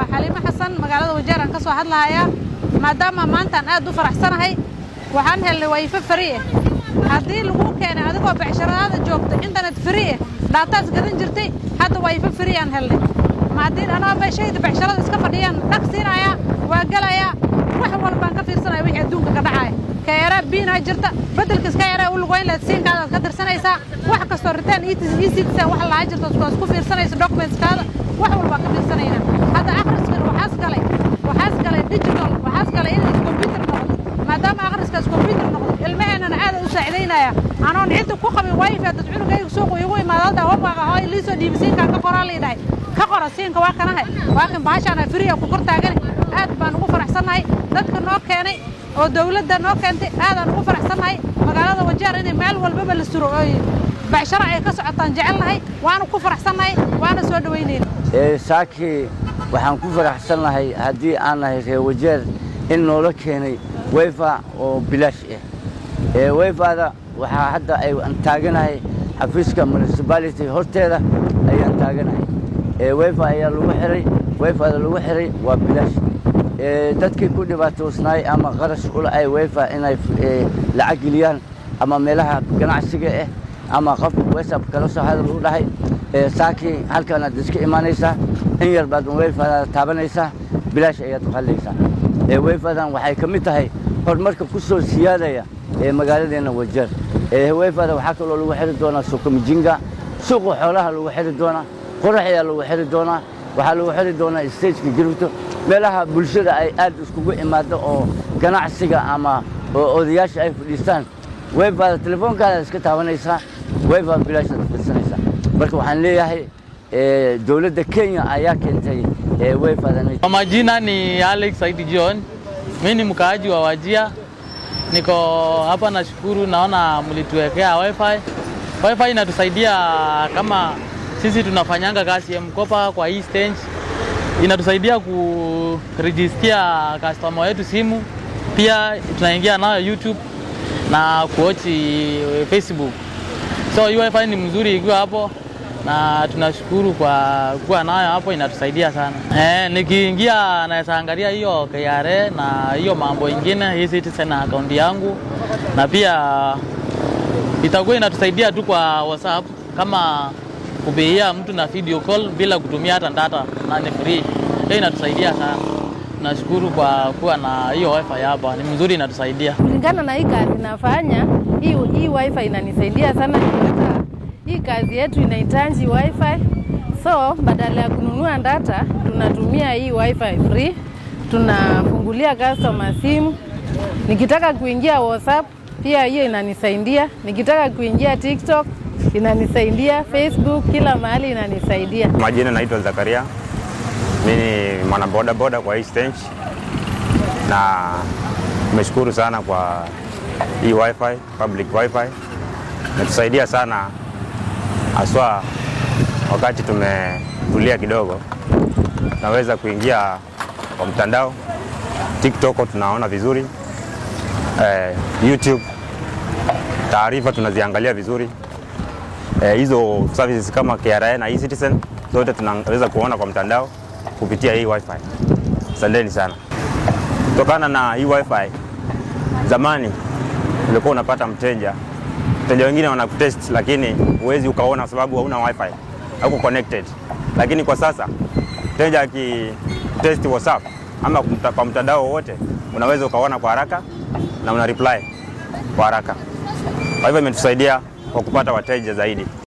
xaliimo xasan magaalada wajeer aan ka soo hadlahayaa maadaama maantaan aad u faraxsanahay waxaan helnay wayfo fari ah haddii lagu keenay adigoo becsharaada joogta internet fari ah dhaataas gadan jirtay hadda wayfo fari aan helnay ma haddii anoo meeshayda becsharada iska fadhiyaan dhag siinayaa waa gelayaa wax walbaan ka fiirsanaya wixii adduunka ka dhacaya ka yaraa biinaa jirta beddelka iska yaraa u lugoyn lahayd siinkaadaad ka tirsanaysaa wax kastoo ritaan ecitizen wax lahaa jirta isku isku fiirsanaysa documentskaada wax walbaan ka fiirsanaynaa hadda akhriskan waxaas galay waxaas galay digital waxaas galay in computer noqdo maadaama akhriskaas computer noqdo ilmaheennana aad u saacidaynaya anoon cidda ku qabin wifi dad cunugayga suuqu igu imaadada wabaaga hooy liisoo dhiibi siinkaan ka qoraa liidhahay ka qora siinka waa kanahay waa kan bahashaana firiya ku kor taagani aad baan ugu faraxsannahay dadka noo keenay oo dawladda noo keentay aadaan ugu faraxsannahay magaalada wajeer inay meel walbaba la suro oy becsharo ay ka socotaan jecelnahay waana ku faraxsannahay waana soo dhowaynayna saaki waxaan ku faraxsannahay haddii aan nahay reer wajeer in noola keenay weyfa oo bilaash ah weyfada waxaa hadda aan taaganahay xafiiska municipality horteeda ayaan taaganahay weyfa ayaa lagu xiray weyfada lagu xiray waa bilaash dadkii ku dhibaatoosnaay ama qarash ula ay weyfa inay lacag geliyaan ama meelaha ganacsiga ah ama qof whatsapp kala soo hadal u dhahay saakii halkaanaad iska imaanaysaa in yar baad weyfadaada taabanaysaa bilaash ayaad qallaysaa weyfadan waxay ka mid tahay horumarka ku soo siyaadaya ee magaaladeenna wajeer weyfada waxaa kaloo lagu xiri doonaa sukumijinga suuqa xoolaha lagu xiri doonaa qorax ayaa lagu xiri doonaa waxaa lagu xiri doonaa stageka jiribto meelaha bulshada ay aad iskugu imaado oo ganacsiga ama odayaasha ay fadhiistaan weyfada telefoonkaadaad iska taabanaysaa weyfa bilaashaad fidsanaysaa marka waxaan leeyahay dowladda kenya ayaa keentay weyfadan Kwa majina ni Alex Saidi John, mimi ni mkaaji wa Wajia. Niko hapa nashukuru, naona mlituwekea wifi. Wifi inatusaidia kama sisi tunafanyanga kazi ya mkopa kwa hii stage, inatusaidia kurijistia customer wetu simu, pia tunaingia nayo YouTube na kuochi Facebook. So hii wifi ni mzuri ikiwa hapo na tunashukuru kwa kuwa nayo hapo, inatusaidia sana. Eh, nikiingia naweza angalia hiyo KRA na hiyo mambo ingine, hii Citizen na akaunti yangu, na pia itakuwa inatusaidia tu kwa WhatsApp kama kupigia mtu na video call bila kutumia hata data na ni free. Hiyo inatusaidia sana. Nashukuru kwa kuwa na hiyo wifi hapa, ni mzuri, inatusaidia kulingana na hii kazi nafanya. Hii, hii wifi inanisaidia sana hata hii kazi yetu inahitaji wifi, so badala ya kununua data tunatumia hii wifi free. Tunafungulia customer simu, nikitaka kuingia WhatsApp pia hiyo inanisaidia, nikitaka kuingia TikTok inanisaidia, Facebook, kila mahali inanisaidia. Majina naitwa Zakaria, mimi ni mwanaboda boda kwa hii stage, na nimeshukuru sana kwa hii wifi, public wifi imetusaidia sana haswa wakati tumetulia kidogo, tunaweza kuingia kwa mtandao TikTok, tunaona vizuri eh, YouTube taarifa tunaziangalia vizuri eh, hizo services kama KRA na eCitizen zote tunaweza kuona kwa mtandao kupitia hii wifi. Asanteni sana. Kutokana na hii wifi, zamani ulikuwa unapata mteja wateja wengine wanakutest lakini huwezi ukaona kwa sababu hauna wifi, hauko connected. Lakini kwa sasa mteja akitest WhatsApp ama kwa mtandao wowote, unaweza ukaona kwa haraka na una reply kwa haraka. Kwa hivyo imetusaidia kwa kupata wateja zaidi.